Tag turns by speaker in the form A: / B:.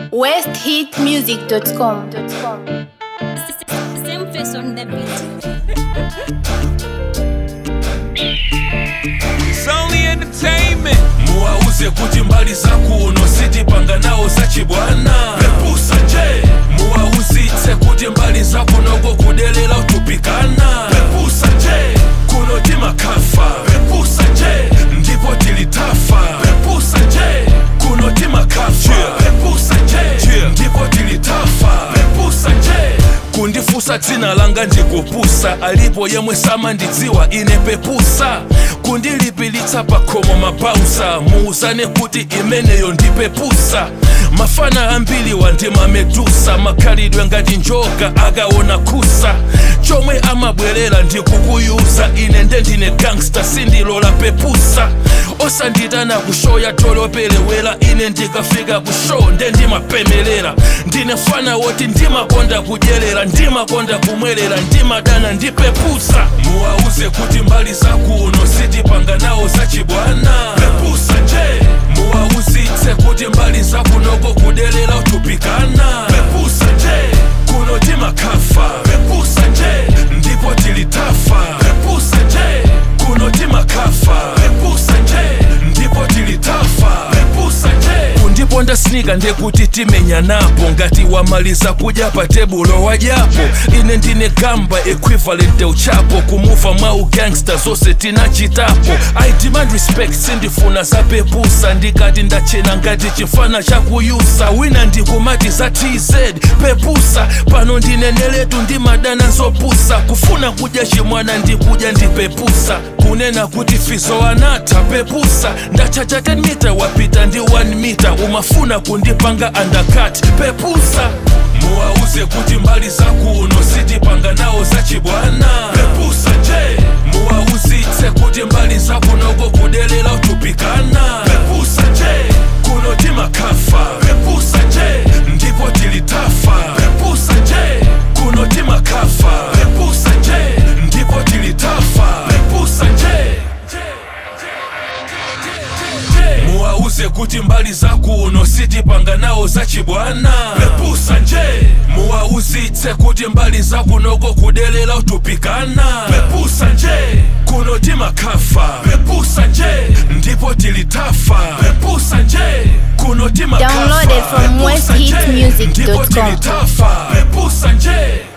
A: westhitmusic.com.
B: Same face on the beat.
C: It's only entertainment. muwauze kuti mbali zakuno sitipanga nawo zachibwana pepusa nje muwauzitse kuti mbali zakunoko kudelera utupikana pepusa nje kuno timakafa pepusa nje ndipo tilitafa pepusa nje kuno timakafa pepusa nje ndipo tilitafa pepusa nje kundifusa dzina langa ndikupusa alipo yemwe samandidziwa ine pepusa kundilipilitsa pakhomo mabausa muuzane kuti imeneyo ndipepusa mafana ambiri wandimamedusa makhalidwe ngati njoka akaona kusa chomwe amabwerera ndikukuyuza ine ndendine gangsta sindilola pepusa osanditana kushoya tolopelewera ine ndikafika kushow ndendimapemelera ndine fana woti ndimakonda kudyerera ndimakonda kumwerera ndimadana ndipepusa muwauze kuti mbali zakuno sitipanga nawo zachibwana pepusa nje muwauzitse kuti mbali zakunoko kudelera utupikana pepusa nje kuno timakafa pepusa nje ndipo tilitafa pepusa nje kuno timakafa pepusa nje ndipo tilitafa pepusa nje kundiponda snika ndekuti timenya napo ngati wamaliza kudya pa tebulo wadyapo ine ndine gamba equivalent uchapo kumuva mwa ugangsta zonse tinachitapo i demand respect sindifuna zapepusa ndikati ndachena ngati chifana chakuyusa wina ndikumati za tz pepusa pano ndineneletu ndimadana zopusa kufuna kudya chimwana ndikudya ndipepusa kunena kuti fizo anatha pepusa ndachacha 10 mita wapita ndi 1 mita umafuna kundipanga undercut pepusa muwauze kuti mbali zakuno sitipanga nawo zachibwana pepusa nje muwauzitse kuti mbali zakunoko kudelera utupikana pepusa nje kuno timakafa pepusa nje ndipo tilitafa pepusa nje kuno timakafa pepusa nje ndipo tilitafa pepusa nje muwauze kuti mbali zakuno sitipanga nawo zachibwana pepusa nje muwauzitse kuti mbali zakunoko kudelera utupikana pepusa nje kuno timakafa pepusa nje ndipo tilitafa pepusa nje kuno timakafa
A: Downloaded from
C: pepusa nje,
A: westhitmusic.com.
C: ndipo tilitafa pepusa nje